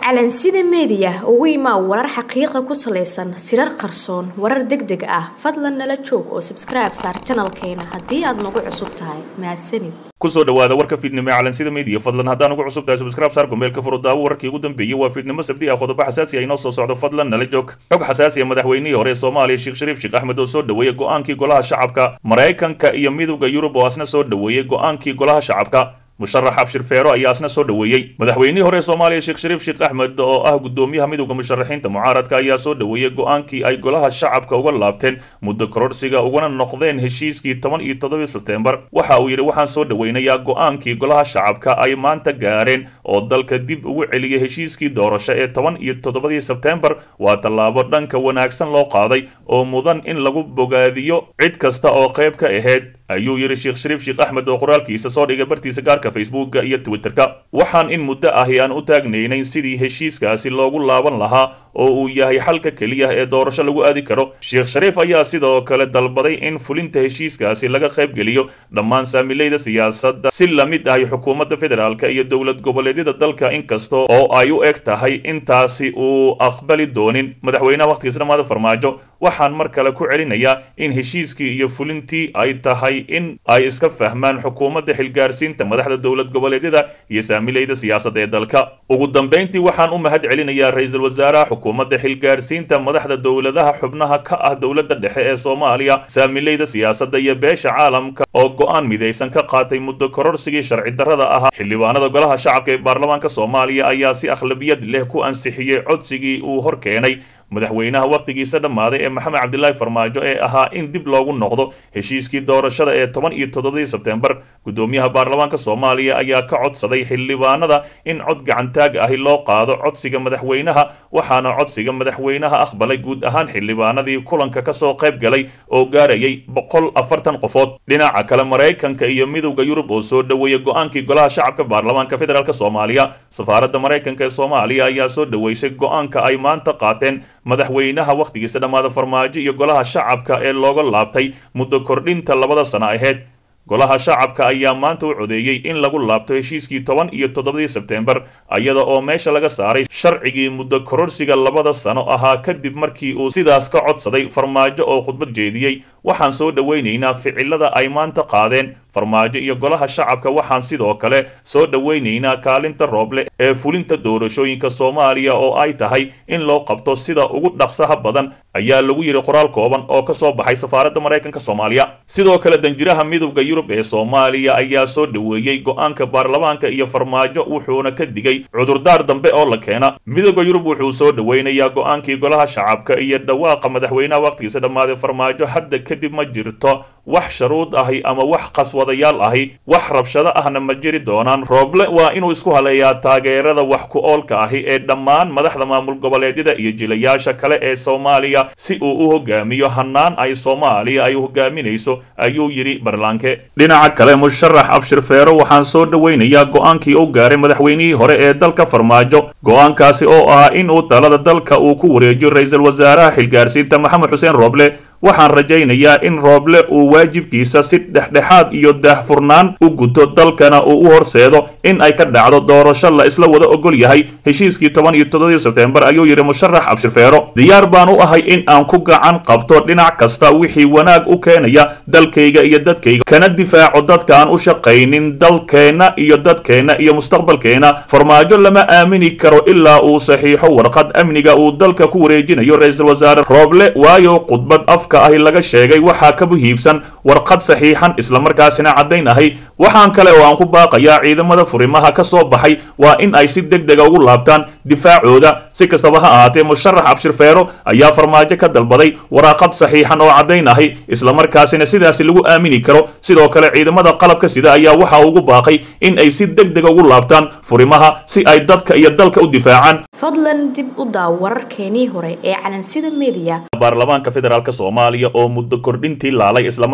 calansida meediya ugu imaa warar xaqiiqa ku salaysan sirar qarsoon warar deg deg ah fadlan nala joog oo sabskribe saar janalkeena haddii aad nagu cusub tahay mahadsanid kusoo dhawaada warka fiidnimo ee calansida media fadlan haddaan ugu cusub tahay subscribe saar gombeelka furo daawo wararkii ugu dambeeyey waa fiidnimo sabdi ah qodobo xasaasi ah inoo soo socdo fadlan nala joog xog xasaasi ah madaxweynihii hore ee soomaaliya sheekh shariif sheekh axmed oo soo dhaweeyey go-aankii golaha shacabka maraykanka iyo midowda yurub oo asna soo dhaweeyey go-aankii golaha shacabka musharax abshir feero ayaa asna soo dhaweeyey madaxweynihii hore ee soomaaliya sheekh shariif sheekh axmed oo ah gudoomiyaha midowda musharaxiinta mucaaradka ayaa soo dhaweeyey go-aankii ay golaha shacabka uga laabteen muddo kororsiga uguna noqdeen heshiiskii toban iyo toddobii sebtembar waxa uu yidhi waxaan soo dhaweynayaa go-aankii golaha shacabka ay maanta gaareen oo dalka dib ugu celiyay heshiiskii doorasho ee toban iyo toddobadii sebtembar waa tallaabo dhanka wanaagsan loo qaaday oo mudan in lagu bogaadiyo cid kasta oo qayb ka ahayd ayuu yidhi sheekh shariif sheekh axmed oo qoraalkiisa soo dhigay bartiisa gaarka facebooka iyo twitterka waxaan in muddo ahi aan u taagnaynayn sidii heshiiskaasi loogu laaban lahaa oo uu yahay xalka keliya ee doorasho lagu aadi karo sheekh shariif ayaa sidoo kale dalbaday in fulinta heshiiskaasi laga qaybgeliyo dhammaan saamilayda siyaasadda si la mid ahi xukuumadda federaalka iyo dowlad goboleedyada dalka inkasta oo ay u eg tahay intaasi uu aqbali doonin madaxweynaha wakhtigiisa dhamaada farmaajo waxaan mar kale ku celinayaa in heshiiskii iyo fulintii ay tahay in ay iska fahmaan xukuumadda xilgaarsiinta madaxda dowlad goboleedyada iyo saamilayda siyaasadda ee dalka ugu dambayntii waxaan u mahad celinayaa ra-iisul wasaaraha xukuumadda xilgaarsiinta madaxda dowladaha xubnaha ka ah dowladda dhexe ee soomaaliya saamilayda siyaasadda iyo beesha caalamka oo go-aan midaysan ka qaatay muddo kororsigii sharci darrada ahaa xildhibaanada golaha shacabka ee baarlamaanka soomaaliya ayaa si akhlabiyad leh ku ansixiyey codsigii uu hor keenay madaxweynaha wakhtigiisa dhammaaday ee maxamed cabdilaahi farmaajo ee ahaa in dib loogu noqdo heshiiskii doorashada ee toban iyo toddobadii sebtembar gudoomiyaha baarlamaanka soomaaliya ayaa ka codsaday xildhibaanada in cod gacantaag ahi loo qaado codsiga madaxweynaha waxaana codsiga madaxweynaha aqbalay guud ahaan xildhibaanadii kulanka kasoo qayb galay oo gaarayay boqol afartan qofood dhinaca kale maraykanka iyo midowda yurub oo soo dhaweeyey go-aankii golaha shacabka baarlamaanka federaalk soomaaliya safaaradda maraykanka ee soomaaliya ayaa soo dhaweysay go-aanka ay maanta qaateen madaxweynaha wakhtigiisa dhammaada farmaajo iyo golaha shacabka ee looga laabtay muddo kordhinta labada sano ahayd golaha shacabka ayaa maanta u codeeyey in lagu laabto heshiiskii toban iyo toddobadii sebtembar iyada oo meesha laga saaray sharcigii muddo kororsiga labada sano ahaa kadib markii uu sidaas ka codsaday farmaajo oo khudbad jeediyey waxaan soo dhoweynaynaa ficilada ay maanta qaadeen farmaajo iyo golaha shacabka waxaan sidoo kale soo dhoweynaynaa kaalinta rooble ee fulinta doorashooyinka soomaaliya oo ay tahay in loo qabto sida ugu dhaqsaha badan ayaa lagu yidhi qoraal kooban oo ka soo baxay safaaradda maraykanka soomaaliya sidoo kale danjiraha midowda yurub ee soomaaliya ayaa soo dhaweeyey go-aanka baarlamaanka iyo farmaajo wuxuuna ka digay cudurdaar dambe oo la keena midowda yurub wuxuu soo dhoweynayaa go-aankii golaha shacabka iyo dhawaaqa madaxweynaha wakhtigiisa dhammaaday farmaajo hadda kadib ma jirto wax sharuud ahi ama wax qaswadayaal ahi wax rabshado ahna ma jiri doonaan rooble waa inuu isku haleeyaa taageerada wax ku oolka ahi ee dhammaan madaxda maamul goboleedyada iyo jilayaasha kale ee soomaaliya si uu u hogaamiyo hanaan ay soomaaliya ay hogaaminayso ayuu yidhi barlaanke dhinaca kale musharax abshir feero waxaan soo dhoweynayaa go-aankii u gaaray madaxweynihii hore ee dalka farmaajo go-aankaasi oo ah in uu talada dalka uu ku wareejiyo ra-iisul wasaaraha xilgaarsiinta maxamed xuseen rooble waxaan rajaynayaa in rooble uu waajibkiisa si dhexdhexaad iyo daahfurnaan u guto dalkana uu u horseedo in ay ka dhacdo doorasho la isla wada ogol yahay heshiiskii toban iyo toddobadii sebtembar ayuu yidhi musharax abshir feero diyaar baan u ahay in aan ku gacan qabto dhinac kasta wixii wanaag u keenaya dalkayga iyo dadkayga kana difaaco dadka aan u shaqaynin dalkeenna iyo dadkeenna iyo mustaqbalkeenna farmaajo lama aamini karo ilaa uu saxiixo warqad amniga uu dalka ku wareejinayo ra-iisul wasaare rooble waayo khudbad afka ahi laga sheegay waxaa ka muhiibsan warqad saxiixan islamarkaasina caddayn ahay waxaan kale oo aan ku baaqayaa ciidamada furimaha ka soo baxay waa in ay si deg dega ugu laabtaan difaacooda si kastaba ha ahaatee musharax abshir feero ayaa farmaajo ka dalbaday waraaqad saxiixan oo caddayn ahay islamarkaasina sidaasi lagu aamini karo sidoo kale ciidamada qalabka sida ayaa waxa ugu baaqay in ay si deg dega ugu laabtaan furimaha si ay dadka iyo dalka u difaacaan fadlan dib u daaw wararkeenii hore ee calansida meediya baarlamaanka federaalk soomaaliya oo muddo kordhintii laalay islamar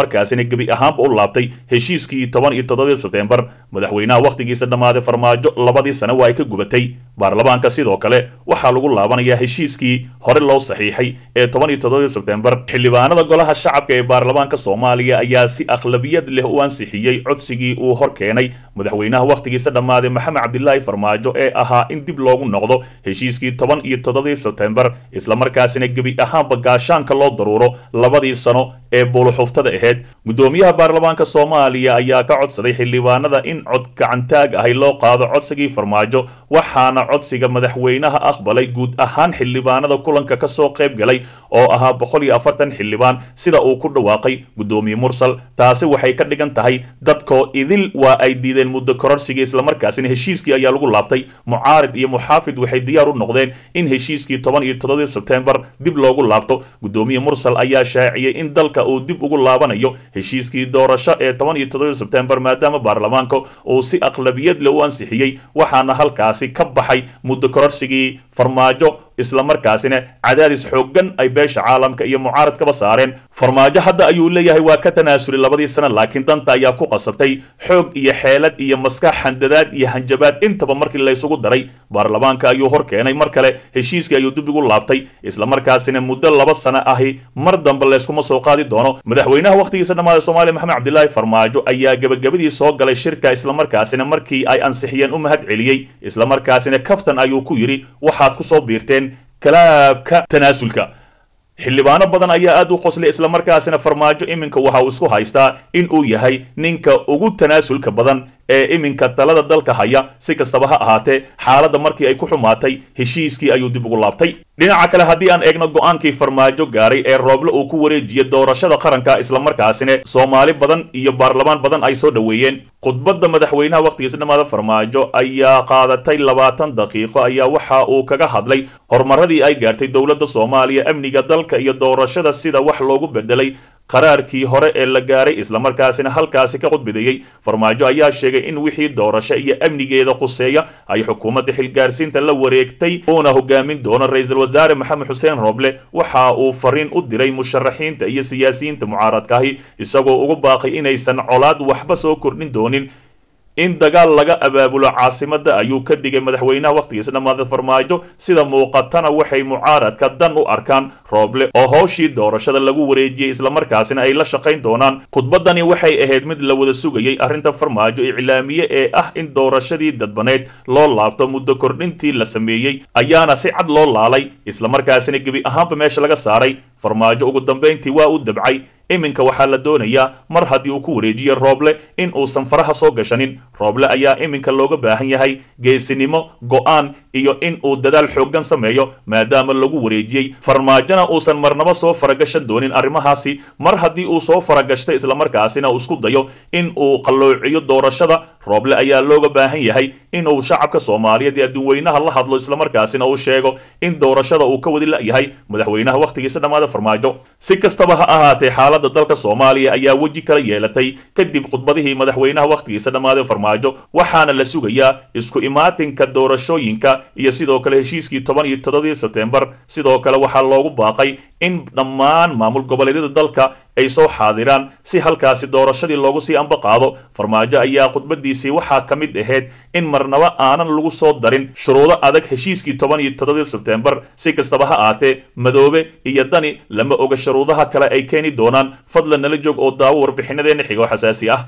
islamarkaasina gebi ahaanba u laabtay heshiiskii toban iyo toddobii sebtembar madaxweynaha wakhtigiisa dhammaaday farmaajo labadii sane waa ay ka gubatay baarlamaanka sidoo kale waxaa lagu laabanayaa heshiiskii hore loo saxiixay ee toban iyo toddobii sebtembar xildhibaanada golaha shacabka ee baarlamaanka soomaaliya ayaa si aqlabiyad leh u ansixiyey codsigii uu hor keenay madaxweynaha wakhtigiisa dhammaaday maxamed cabdilaahi farmaajo ee ahaa in dib loogu noqdo heshiiskii toban iyo toddobii sebtembar islamarkaasina gebi ahaanba gaashaanka loo daruuro labadii sano ee buuluxuftada ahayd guddoomiyaha baarlamaanka soomaaliya ayaa ka codsaday xildhibaanada in cod gacantaag ahay loo qaado codsigii farmaajo waxaana codsiga madaxweynaha aqbalay guud ahaan xildhibaanada kulanka kasoo qayb galay oo ahaa boqol iyo afartan xildhibaan sida uu ku dhawaaqay guddoomiye mursal taasi waxay ka dhigan tahay dadkoo idil waa ay diideen muddo kororsigii islamarkaasina heshiiskii ayaa lagu laabtay mucaarid iyo muxaafid waxay diyaar u noqdeen in heshiiskii toban iyo toddobii sebtembar dib loogu laabto guddoomiye mursal ayaa shaaciyey in dalka uu dib ugu laabanayo heshiiskii doorasho ee toban iyo toddobii sebtembar maadaama baarlamaanka uu si aqlabiyad leh u ansixiyey waxaana halkaasi ka baxay muddo kororsigii farmaajo islamarkaasina cadaadis xooggan ay beesha caalamka iyo mucaaradkaba saareen farmaajo hadda ayuu leeyahay waa ka tanaasulay labadii sana laakiin danta ayaa ku qasabtay xoog iyo xeelad iyo maskax handadaad iyo hanjabaad intaba markii laysugu daray baarlamaanka ayuu hor keenay mar kale heshiiskii ayuu dib igu laabtay islamarkaasina muddo laba sano ahi mar dambe layskuma soo qaadi doono madaxweynaha wakhtigiisa dhammaada soomaaliya maxamed cabdilaahi farmaajo ayaa gebagabadii soo galay shirka islamarkaasina markii ay ansixiyeen u mahad celiyey islamarkaasina kaftan ayuu ku yidhi waxaad ku soo biirteen kalaabka tanaasulka xildhibaano badan ayaa aad u qoslay islamarkaasina farmaajo iminka waxa uu isku haystaa in uu yahay ninka ugu tanaasulka badan ee iminka talada dalka haya si kastaba ha ahaatee xaaladda markii ay ku xumaatay heshiiskii ayuu dib ugu laabtay dhinaca kale haddii aan eegno go-aankii farmaajo gaaray ee rooble uu ku wareejiyey doorashada qaranka islamarkaasina soomaali badan iyo baarlamaan badan ay soo dhoweeyeen khudbadda madaxweynaha wakhtigiisa dhammaada farmaajo ayaa qaadatay labaatan daqiiqo ayaa waxa uu kaga hadlay horumaradii ay gaartay dowladda soomaaliya amniga dalka iyo doorashada sida wax loogu bedelay qaraarkii hore ee la gaaray islamarkaasina halkaasi ka khudbadeeyey farmaajo ayaa sheegay in wixii doorasho iyo amnigeeda quseeya ay xukuumadda xilgaarsiinta la wareegtay uuna hogaamin doono ra-iisul wasaare maxamed xuseen rooble waxa uu fariin u diray musharaxiinta iyo siyaasiyiinta mucaaradkaahi isagoo ugu baaqay inaysan colaad waxba soo kordhin doonin in dagaal laga abaabulo caasimadda ayuu ka digay madaxweynaha wakhtigiisa dhammaada farmaajo sida muuqatana waxay mucaaradka dan u arkaan rooble oo howshii doorashada lagu wareejiyey islamarkaasina ay la shaqayn doonaan khudbaddani waxay ahayd mid la wada sugayey arrinta farmaajo iclaamiye ee ah in doorashadii dadbaneyd loo laabto muddo kordhintii la sameeyey ayaana si cad loo laalay islamarkaasina gebi ahaanba meesha laga saaray farmaajo ugu dambayntii waa u dabcay iminka waxaa la doonayaa mar haddii uu ku wareejiye rooble in uusan faraha soo gashanin rooble ayaa iminka looga baahan yahay geesinimo go'aan iyo in uu dadaal xooggan sameeyo maadaama lagu wareejiyey farmaajona uusan marnaba soo faragashan doonin arrimahaasi mar haddii uu soo faragashtay islamarkaasina uu isku dayo in uu qalloociyo doorashada rooble ayaa looga baahan yahay inuu shacabka soomaaliyeed ee adduunweynaha la hadlo islamarkaasina uu sheego in doorashada uu ka wadi la'yahay madaxweynaha wakhtigiisa dhammaada farmaajo si kastaba ha ahaatee xaaladda dalka soomaaliya ayaa weji kala yeelatay kadib khudbadihii madaxweynaha wakhtigiisa dhammaaday farmaajo waxaana la sugayaa isku imaatinka doorashooyinka iyo sidoo kale heshiiskii toban iyo toddobii sebtembar sidoo kale waxaa loogu baaqay in dhammaan maamul goboleedyada dalka ay soo xaadiraan si halkaasi doorashadii loogu sii amba qaado farmaajo ayaa khudbadiisii waxaa ka mid ahayd in marnaba aanan lagu soo darin shuruudo adag heshiiskii toban iyo toddobii sebtembar si kastaba ha aatee madoobe iyo dani lama oga shuruudaha kale ay keeni doonaan fadlan nala joog oo daawo warbixinadeena xigo xasaasi ah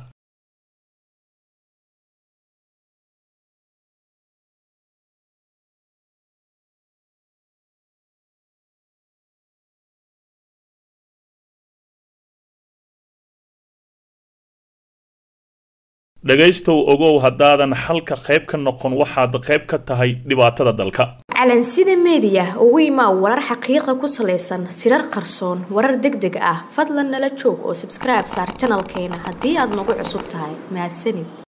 dhegaystow ogow haddaadan xalka qayb ka noqon waxaad qayb ka tahay dhibaatada dalka calansida meediya ugu imaa warar xaqiiqa ku salaysan sirar qarsoon warar deg deg ah fadlan nala joog oo sabskribe saar janalkeena haddii aad nagu cusub tahay mahadsanid